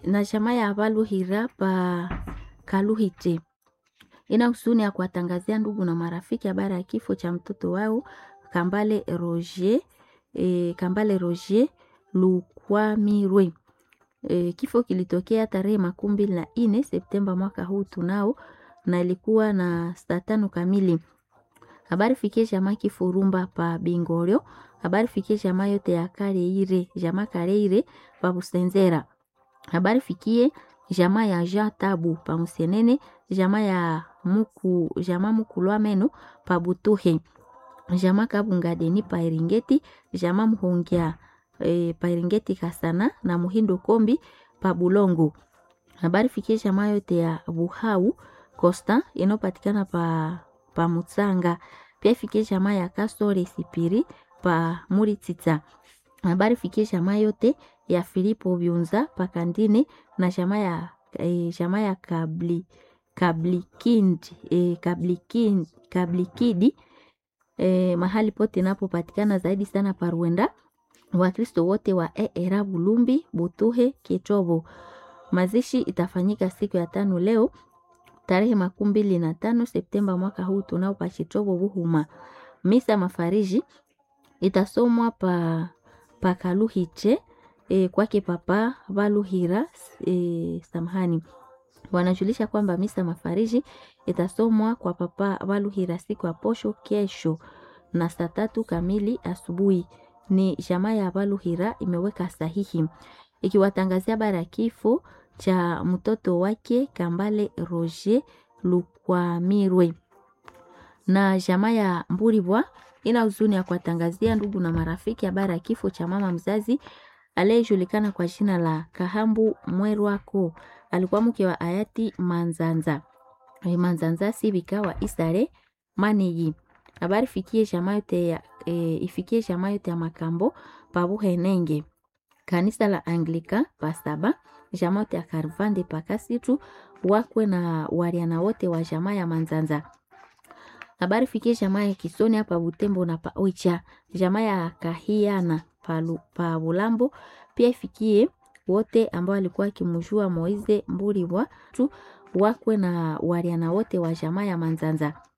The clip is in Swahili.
na jamaa ya Valuhira pa Kaluhite ina husuni ya kuwatangazia ndugu na marafiki habari ya kifo cha mtoto wao Kambale Roger, e, Kambale Roger Lukwamirwe. E, kifo kilitokea tarehe makumi mbili na nne Septemba mwaka huu tunao, na ilikuwa na saa tano kamili. Habari fikie jamaa Kifurumba pa Bingorio, habari fikie jamaa yote ya Kareire, jamaa Kareire pa Busenzera, habari fikie jamaa ya Jean Tabu pa Musenene, jamaa ya muku jamaa Mukulwa meno pa Butuhe, jamaa Kabunga Deni pa Eringeti, jamaa Muhongia e, pa Eringeti Kasana na Muhindo Kombi pa Bulongo. Habari fikie jamaa yote ya Buhau Costa inayopatikana pa pa Mutsanga. Pia fikie jamaa ya Kasore Sipiri pa Muritita. Habari fikie jamaa yote ya Filipo Byunza pa Kandine na jamaa ya e, jamaa ya Kabli Kablikindi e, Kablikindi Kablikidi e, mahali pote inapopatikana zaidi sana pa Rwanda. Wakristo wote wa ERA Bulumbi, Butuhe, Kitobo. Mazishi itafanyika siku ya tano leo tarehe makumi mbili na tano Septemba mwaka huu tunao pa Chitobo Buhuma. Misa mafariji itasomwa pa pa Kaluhiche e, kwake papa Valuhira e, samahani wanajulisha kwamba misa mafariji itasomwa kwa papa Valuhira siku ya posho kesho na saa tatu kamili asubuhi. Ni jamaa ya Valuhira imeweka sahihi ikiwatangazia bara ya kifo cha mtoto wake Kambale Roger Lukwamirwe. Na jamaa ya Mburibwa ina huzuni ya kuwatangazia ndugu na marafiki habari ya kifo cha mama mzazi aliyejulikana kwa jina la Kahambu Mwerwako. Alikuwa mke wa hayati Manzanza Manzanza Sibika wa Isare Maneyi. Habari fikie jamaa yote ya e, ifikie jamaa yote ya Makambo Pabuhenenge kanisa la Anglika pasaba jamaa yote ya Karvande pakasitu wakwe na wariana wote wa jamaa ya Manzanza. Habari fikie jamaa ya Kisoni hapa Butembo na pa Oicha, jamaa ya Kahiana palu, pa Bulambo pia ifikie wote ambao walikuwa kimjua Moize Mburi wa tu wakwe na wariana wote wa jamaa ya Manzanza.